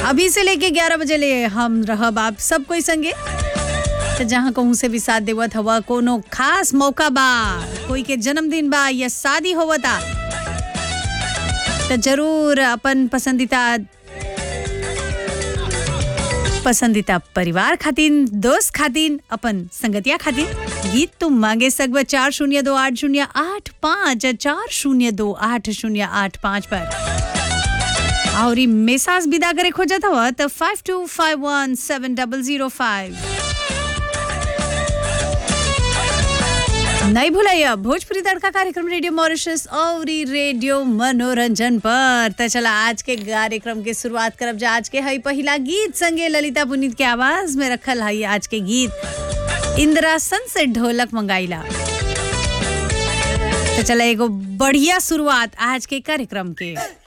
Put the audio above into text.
अभी से लेके 11 बजे ले हम रहब आप सब कोई संगे तो जहाँ कहूँ से भी साथ देवत हवा कोनो खास मौका बा कोई के जन्मदिन बा या शादी होवता तो जरूर अपन पसंदीदा पसंदीदा परिवार खातिन दोस्त खातिन अपन संगतिया खातिन गीत तुम मांगे सकब चार शून्य दो आठ शून्य आठ पाँच चार शून्य दो आठ शून्य आठ पाँच पर और ई मेसाज विदा करे खोजत हव तो five two five one seven double zero five नहीं भूलाइए भोजपुरी तड़का कार्यक्रम रेडियो मॉरिशस और ई रेडियो मनोरंजन पर तो चला आज के कार्यक्रम के शुरुआत करब जा आज के हई पहला गीत संगे ललिता पुनीत के आवाज में रखल हई आज के गीत इंदिरासन से ढोलक मंगाइला तो चला एगो बढ़िया शुरुआत आज के कार्यक्रम के